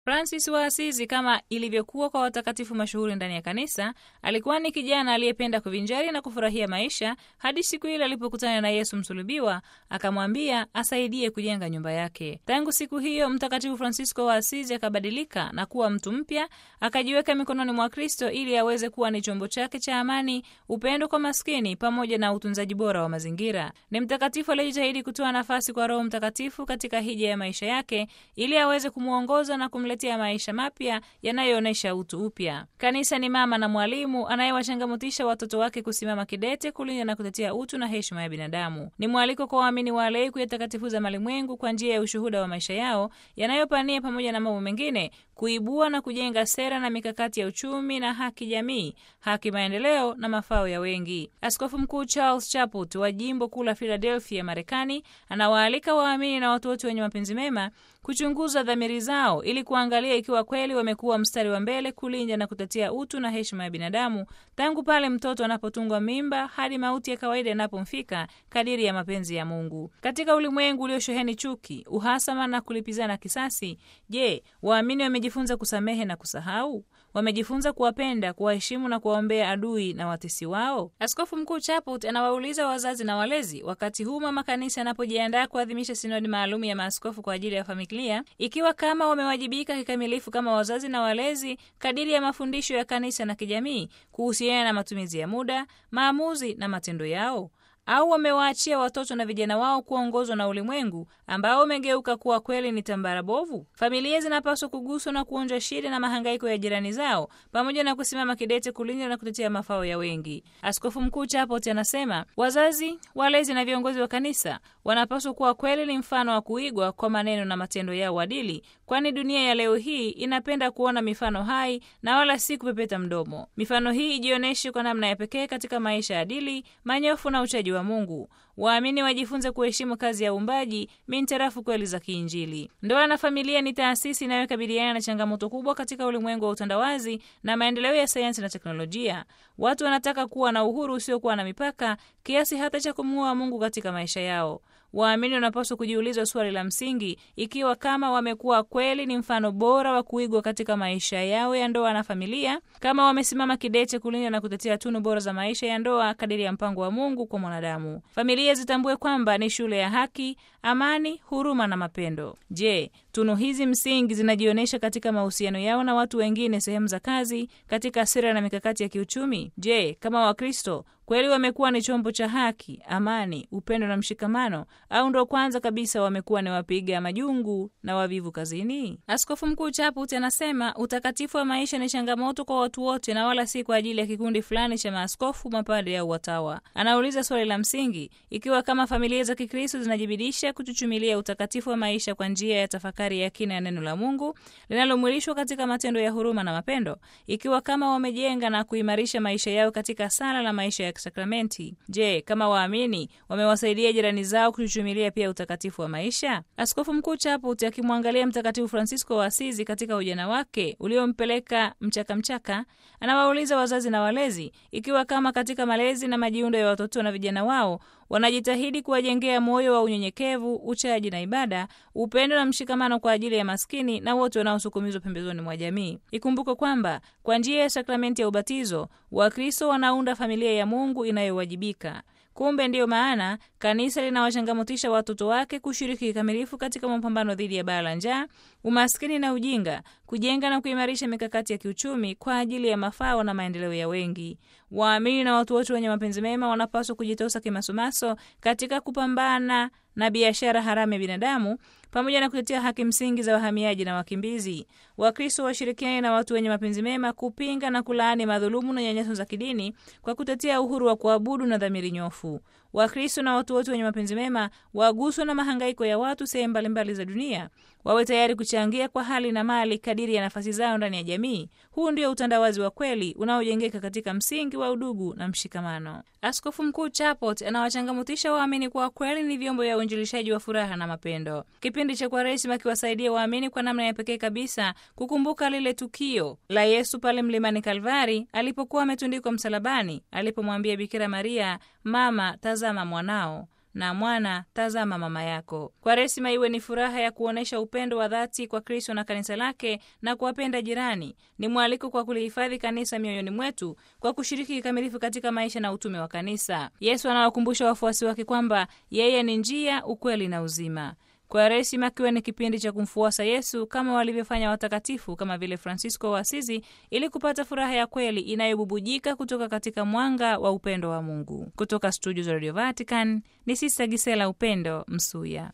Francis wa Asizi, kama ilivyokuwa kwa watakatifu mashuhuri ndani ya kanisa, alikuwa ni kijana aliyependa kuvinjari na kufurahia maisha hadi siku ile alipokutana na Yesu msulubiwa, akamwambia asaidie kujenga nyumba yake. Tangu siku hiyo, Mtakatifu Francisco wa Asizi akabadilika na kuwa mtu mpya, akajiweka mikononi mwa Kristo ili aweze kuwa ni chombo chake cha amani, upendo kwa maskini, pamoja na utunzaji bora wa mazingira. Ni mtakatifu aliyejitahidi kutoa nafasi kwa Roho Mtakatifu katika hija ya maisha yake ili aweze kumwongoza na kumletea maisha mapya yanayoonyesha utu upya. Kanisa ni mama na mwalimu anayewachangamutisha watoto wake kusimama kidete kulinda na kutetea utu na heshima ya binadamu. Ni mwaliko kwa waamini wa walei kuyatakatifuza malimwengu kwa njia ya ushuhuda wa maisha yao yanayopania, pamoja na mambo mengine, kuibua na kujenga sera na mikakati ya uchumi na haki jamii, haki maendeleo na mafao ya wengi. Askofu Mkuu Charles Chaput wa jimbo kuu la Philadelphia, Marekani, anawaalika waamini na watu wote wenye mapenzi mema kuchunguza dhamiri zao ili kuangalia ikiwa kweli wamekuwa mstari wa mbele kulinda na kutetea utu na heshima ya binadamu tangu pale mtoto anapotungwa mimba hadi mauti ya kawaida inapomfika kadiri ya mapenzi ya Mungu. Katika ulimwengu uliosheheni chuki, uhasama na kulipizana kisasi, je, waamini wamejifunza kusamehe na kusahau? Wamejifunza kuwapenda, kuwaheshimu na kuwaombea adui na watesi wao? Askofu Mkuu Chaput anawauliza wazazi na walezi, wakati huu mama kanisa anapojiandaa kuadhimisha sinodi maalum ya maaskofu kwa ajili ya familia, ikiwa kama wamewajibika kikamilifu kama wazazi na walezi kadiri ya mafundisho ya kanisa na kijamii kuhusiana na matumizi ya muda, maamuzi na matendo yao au wamewaachia watoto na vijana wao kuongozwa na ulimwengu ambao umegeuka kuwa kweli ni tambara bovu. Familia zinapaswa kuguswa na kuonja shida na mahangaiko ya jirani zao, pamoja na kusimama kidete kulinda na kutetea mafao ya wengi. Askofu Mkuu Chapot anasema wazazi, walezi na viongozi wa kanisa wanapaswa kuwa kweli ni mfano wa kuigwa kwa maneno na matendo yao adili, kwani dunia ya leo hii inapenda kuona mifano hai na wala si kupepeta mdomo. Mifano hii ijionyeshe kwa namna ya pekee katika maisha ya adili, manyofu na uchaji wa Mungu. Waamini wajifunze kuheshimu kazi ya uumbaji mintarafu kweli za kiinjili. Ndoa na familia ni taasisi inayokabiliana na changamoto kubwa katika ulimwengu wa utandawazi na maendeleo ya sayansi na teknolojia. Watu wanataka kuwa na uhuru usiokuwa na mipaka kiasi hata cha kumuua Mungu katika maisha yao. Waamini wanapaswa kujiuliza swali la msingi, ikiwa kama wamekuwa kweli ni mfano bora wa kuigwa katika maisha yao ya ndoa na familia, kama wamesimama kidete kulinda na kutetea tunu bora za maisha ya ndoa kadiri ya mpango wa Mungu kwa mwanadamu. Familia zitambue kwamba ni shule ya haki, amani, huruma na mapendo. Je, tunu hizi msingi zinajionyesha katika mahusiano yao na watu wengine, sehemu za kazi, katika sera na mikakati ya kiuchumi? Je, kama Wakristo kweli wamekuwa ni chombo cha haki, amani, upendo na mshikamano, au ndo kwanza kabisa wamekuwa ni wapiga majungu na wavivu kazini? Askofu Mkuu Chaput anasema utakatifu wa maisha ni changamoto kwa watu wote na wala si kwa ajili ya kikundi fulani cha maaskofu, mapade au watawa. Anauliza swali la msingi, ikiwa kama familia za Kikristo zinajibidisha kuchuchumilia utakatifu wa maisha kwa njia ya tafakari ya kina ya neno la Mungu linalomwilishwa katika matendo ya huruma na mapendo, ikiwa kama wamejenga na kuimarisha maisha yao katika sala na maisha ya sakramenti. Je, kama waamini wamewasaidia jirani zao kuchuchumilia pia utakatifu wa maisha? Askofu Mkuu Chaput akimwangalia Mtakatifu Francisco wa Asizi katika ujana wake uliompeleka mchakamchaka, anawauliza wazazi na walezi ikiwa kama katika malezi na majiundo ya watoto na vijana wao wanajitahidi kuwajengea moyo wa unyenyekevu, uchaji na ibada, upendo na mshikamano kwa ajili ya maskini na wote wanaosukumizwa pembezoni mwa jamii. Ikumbuke kwamba kwa njia ya sakramenti ya ubatizo Wakristo wanaunda familia ya Mungu inayowajibika. Kumbe ndiyo maana kanisa linawachangamotisha watoto wake kushiriki kikamilifu katika mapambano dhidi ya baa la njaa, umaskini na ujinga, kujenga na kuimarisha mikakati ya kiuchumi kwa ajili ya mafao na maendeleo ya wengi. Waamini na watu wote wenye mapenzi mema wanapaswa kujitosa kimasomaso katika kupambana na biashara haramu ya binadamu pamoja na kutetea haki msingi za wahamiaji na wakimbizi. Wakristo washirikiane na watu wenye mapenzi mema kupinga na kulaani madhulumu na nyanyaso za kidini kwa kutetea uhuru wa kuabudu na dhamiri nyofu. Wakristo na watu wote wenye mapenzi mema waguswa na mahangaiko ya watu sehemu mbalimbali za dunia, wawe tayari kuchangia kwa hali na mali kadiri ya nafasi zao ndani ya jamii. Huu ndio utandawazi wa kweli unaojengeka katika msingi wa udugu na mshikamano. Askofu Mkuu Chapot anawachangamutisha waamini kuwa kweli ni vyombo vya uinjilishaji wa furaha na mapendo. Kipindi cha Kwaresima kiwasaidia waamini kwa namna ya pekee kabisa kukumbuka lile tukio la Yesu pale mlimani Kalvari alipokuwa ametundikwa msalabani, alipomwambia Bikira Maria, mama, tazama mwanao na mwana, tazama mama yako. Kwaresima iwe ni furaha ya kuonyesha upendo wa dhati kwa Kristo na kanisa lake na kuwapenda jirani. Ni mwaliko kwa kulihifadhi kanisa mioyoni mwetu kwa kushiriki kikamilifu katika maisha na utume wa kanisa. Yesu anawakumbusha wafuasi wake kwamba yeye ni njia, ukweli na uzima. Kwaresima kiwe ni kipindi cha kumfuasa Yesu kama walivyofanya watakatifu kama vile Francisco wa Asizi, ili kupata furaha ya kweli inayobubujika kutoka katika mwanga wa upendo wa Mungu. Kutoka studio za Radio Vatican ni Sista Gisela Upendo Msuya.